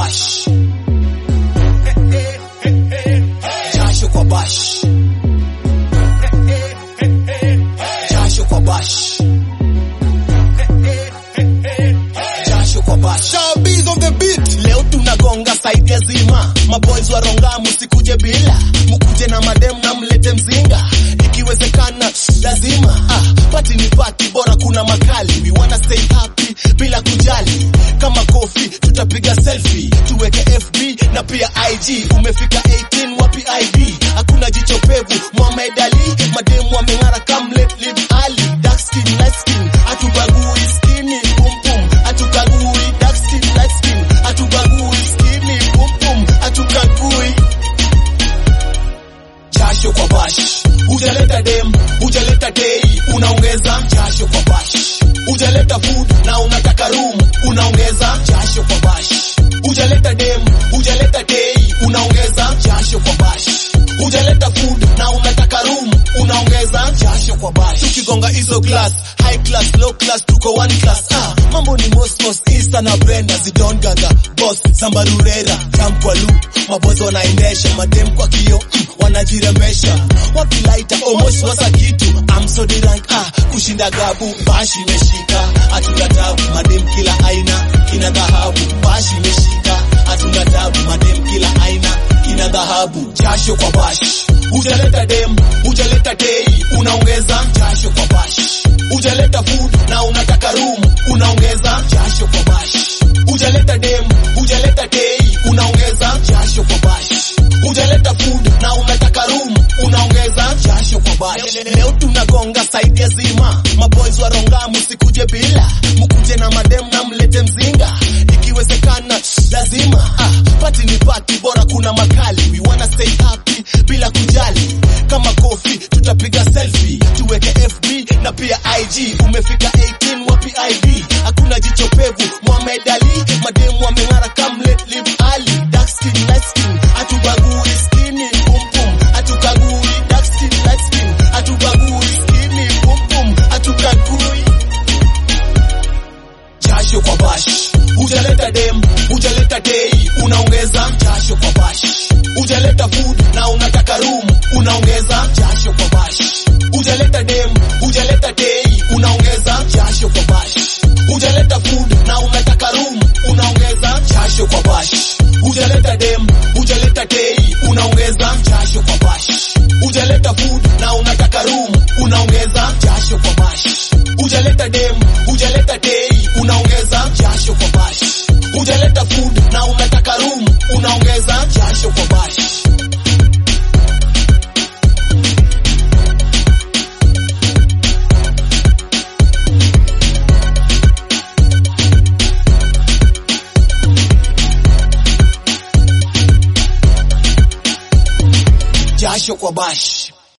bash jasho kwa bash jasho kwa bash jasho kwa bash Showbiz on the beat. leo tunagonga saidi ya zima maboys wa ronga musikuje bila mukuje na madem na mlete mzinga ikiwezekana lazima ah, pati ni pati bora kuna makali we wanna stay happy bila kujali kama kofi tutapiga selfie tuweke fb na pia ig umefika 18 wapi id hakuna jicho pevu Mohamed Ali mademu wameng'ara kamlet lip ali dark skin light skin atubagui skini pum pum atukagui dark skin light skin atubagui skini pum pum atukagui jasho kwa bash hujaleta dem hujaleta dei unaongeza jasho kwa bash hujaleta food na unataka room unaongeza jasho kwa bash hujaleta dem hujaleta dei unaongeza jasho kwa bash hujaleta food na unataka room unaongeza jasho kwa bash tukigonga hizo class high class low class tuko one class ah mambo ni mosmos Easter na Brenda zidon gaga boss zambarurera jam kwa lu mabozo wanaendesha madem kwa kio mm, wanajirembesha wakilaita almost wasa kitu I'm so the rank ah kushinda gabu bashi imeshika hatuna tabu madem kila aina kina dhahabu bashi imeshika hatuna tabu madem kila aina kina dhahabu jasho kwa bash hujaleta dem hujaleta dei unaongeza jasho kwa bash hujaleta food na unataka room unaongeza jasho kwa bash hujaleta dem hujaleta dei unaongeza jasho kwa bash hujaleta food na unataka room unaongeza jasho kwa bash leo tunagonga saidi ya zima maboys wa ronga musikuje bila mukuje na madem na mlete mzinga ikiwezekana lazima ah, pati ni pati bora kuna makali we wanna stay happy bila kujali kama kofi tutapiga selfie tuweke fb na pia ig umefika 18 wapi id hakuna jicho pevu Mohamed Ali mademu wameng'ara kamlet lip ali dark skin light skin atubagui skini pum pum atukagui dark skin light skin atubagui skini pum pum atukagui jasho kwa bash hujaleta dem hujaleta dei unaongeza jasho kwa bash hujaleta food na unataka room unaongeza jasho kwa bash hujaleta dem hujaleta dei unaongeza jasho kwa bash hujaleta food na unataka room unaongeza jasho kwa bash hujaleta dem hujaleta dei unaongeza jasho kwa bash hujaleta food na unataka room unaongeza jasho kwa bash hujaleta dem hujaleta dei unaongeza jasho kwa bash hujaleta food na unataka room unaongeza jasho kwa bash jasho kwa bash